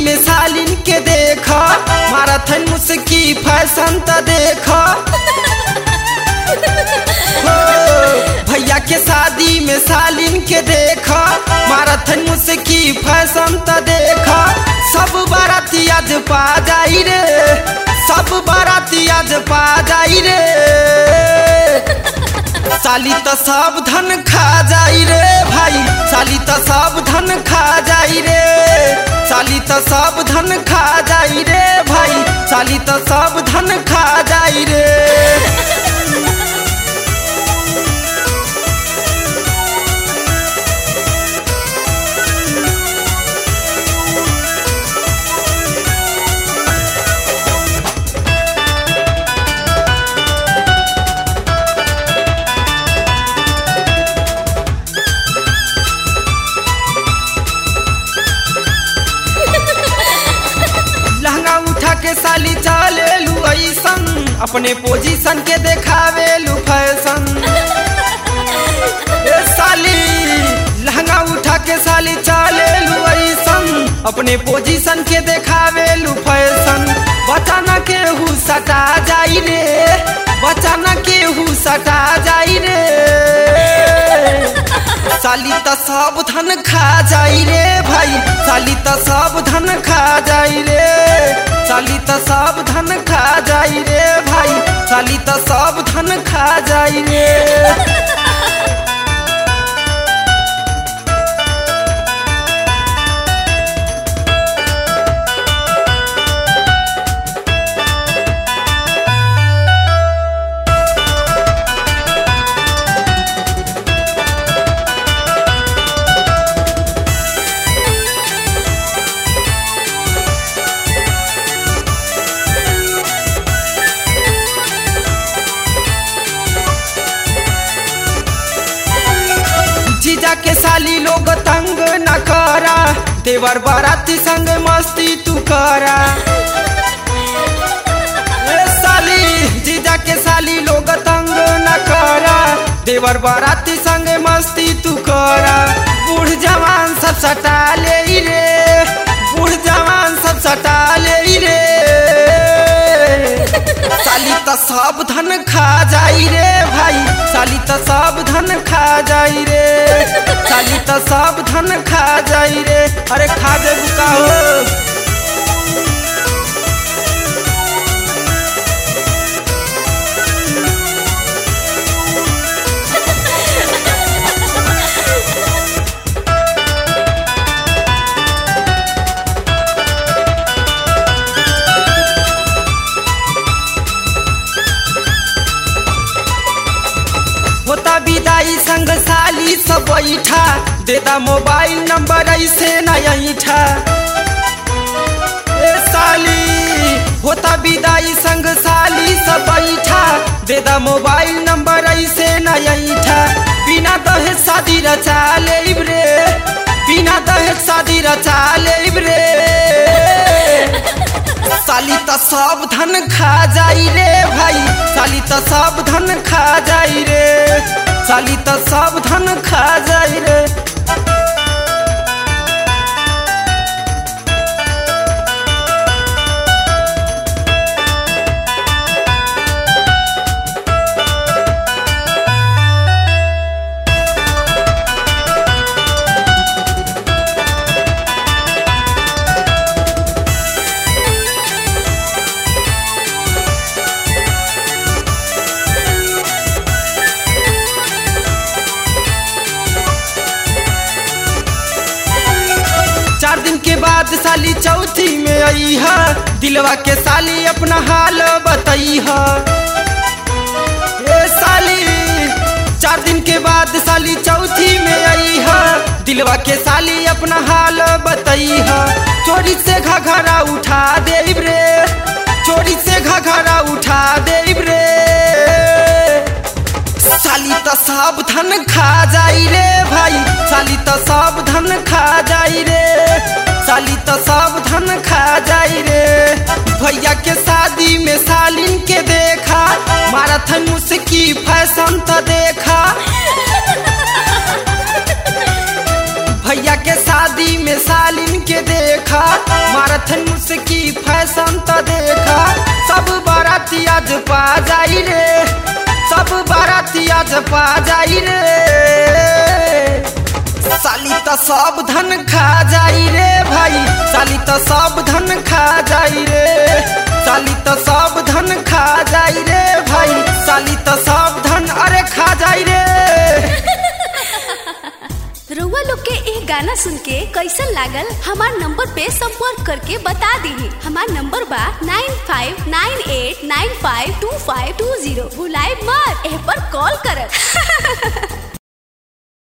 में सालिन के देख मारथन मुस्की फैशन त देख हो भैया के शादी में सालिन के देख मारथन मुस्की फैशन त देख सब बाराती आज पा जाई रे सब बाराती आज पा जाई रे साली त सब धन खा जाई रे भाई साली त सब धन खा जाई रे साली त सब धन खा जाई रे भाई साली त सब धन खा जाई रे लहंगा उठा के साली चले लू ऐसन अपने पोजीशन के देखावे लू फैशन ए साली लहंगा उठा के साली चले लू ऐसन अपने पोजीशन के देखावे लू फैशन बचाना के हु सटा जाई रे बचाना के हु सटा जाई रे साली त सब धन खा जाई रे भाई साली त सब धन खा जाई रे साली त सब धन खा जाई रे भाई साली त सब धन खा जाई रे जीजा के साली लोग तंग न करा देवर बाराती संग मस्ती तू करा ए साली जीजा के साली लोग तंग न करा देवर बाराती संग मस्ती तू करा बूढ़ जवान सब सटा ले रे बूढ़ जवान सब सटा ले रे साली त सब धन खा जाई रे भाई साली त सब धन खा जाई रे साली त सब धन खा जाई रे अरे खा दे बुका हो होता विदाई संग साली सब बैठा देता मोबाइल नंबर ऐसे न ऐठा ए साली होता विदाई संग साली सब बैठा देता मोबाइल नंबर ऐसे न ऐठा बिना दहेज शादी रचा लेब रे बिना दहेज शादी रचा लेब रे साली त सब धन खा जाई रे भाई साली त सब धन खा जाई रे साली त सब धन खा जाई रे चार दिन के बाद साली चौथी में आई है दिलवा के साली अपना हाल बताई है ए साली चार दिन के बाद साली चौथी में आई है दिलवा के साली अपना हाल बताई है चोरी से घघरा उठा देब रे चोरी से घघरा उठा देब रे साली त सब धन खा जाई रे भाई साली त सब धन खा जाई रे साली त सब धन खा जाई रे भैया के शादी में सालिन के देखा माराथन मुस्की फैशन त देखा भैया के शादी में सालिन के देखा मारथन मुस्की फैशन तो देखा सब बाराती आज पा जाई रे सब बाराती आज पा जाई रे साली तो सब धन खा जाई रे भाई साली तो सब धन खा जाई रे साली तो सब धन खा जाई रे भाई साली तो सब धन अरे खा जाई रे रउआ लोग के एक गाना सुन के कैसन लागल हमार नंबर पे संपर्क करके बता दीही हमार नंबर बा nine five nine eight nine five two five two zero भुलाए मत एह पर कॉल करत